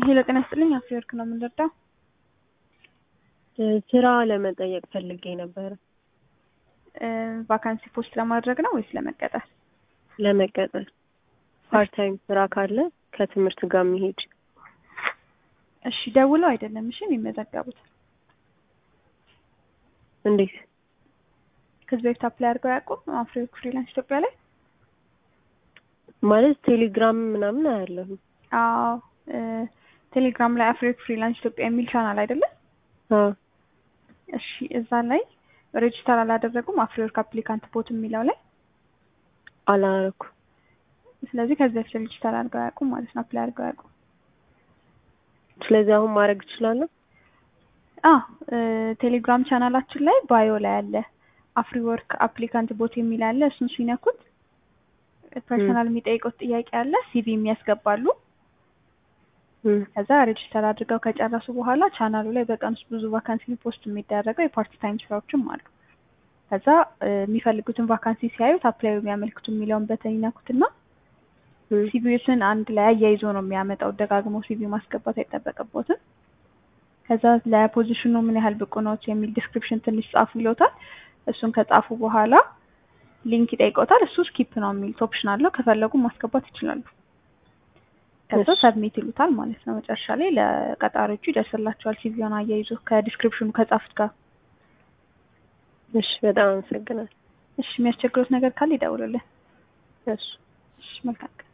ሄሎ ጤና ይስጥልኝ አፍሪወርክ ነው የምንረዳው። ስራ ለመጠየቅ ፈልጌ ነበረ። ቫካንሲ ፖስት ለማድረግ ነው ወይስ ለመቀጠር? ለመቀጠር ፓርት ታይም ስራ ካለ ከትምህርት ጋር የሚሄድ እሺ ደውለው አይደለም እሺ የሚመዘገቡት እንዴት? ከዚህ በፊት አፕላይ አድርገው ያውቁም? አፍሪወርክ ፍሪላንስ ኢትዮጵያ ላይ ማለት ቴሌግራም ምናምን አያለሁ። አዎ ቴሌግራም ላይ አፍሪወርክ ፍሪላንስ ኢትዮጵያ የሚል ቻናል አይደለም? አዎ እሺ እዛ ላይ ሬጅስተር አላደረጉም? አፍሪወርክ አፕሊካንት ቦት የሚለው ላይ አላረኩ። ስለዚህ ከዚህ በፊት ሬጅስተር አድርገው አያውቁም ማለት ነው። አፕላይ አድርገው አያውቁም። ስለዚህ አሁን ማድረግ እችላለሁ? አዎ ቴሌግራም ቻናላችን ላይ ባዮ ላይ አለ አፍሪወርክ አፕሊካንት ቦት የሚል አለ። እሱን ሲነኩት ፐርሰናል የሚጠይቁት ጥያቄ አለ። ሲቪ የሚያስገባሉ። ከዛ ሬጅስተር አድርገው ከጨረሱ በኋላ ቻናሉ ላይ በቀን ውስጥ ብዙ ቫካንሲ ፖስት የሚደረገው የፓርት ታይም ስራዎችም አሉ። ከዛ የሚፈልጉትን ቫካንሲ ሲያዩት አፕላይ የሚያመልክቱ የሚለውን በተን ይነኩትና ሲቪዎችን አንድ ላይ አያይዞ ነው የሚያመጣው። ደጋግሞ ሲቪ ማስገባት አይጠበቅቦትም። ከዛ ለፖዚሽኑ ምን ያህል ብቁ ነዎት የሚል ዲስክሪፕሽን ትንሽ ጻፉ ይሎታል። እሱን ከጻፉ በኋላ ሊንክ ይጠይቀውታል። እሱ ስኪፕ ነው የሚሉት ኦፕሽን አለው። ከፈለጉ ማስገባት ይችላሉ። ከዛ ሰብሚት ይሉታል ማለት ነው። መጨረሻ ላይ ለቀጣሪዎቹ ይደርስላቸዋል ሲቪውን አያይዞ ከዲስክሪፕሽኑ ከጻፉት ጋር። እሺ፣ በጣም አመሰግናለሁ። እሺ፣ የሚያስቸግሩት ነገር ካለ ይደውሉልን። እሺ፣ እሺ፣ መልካም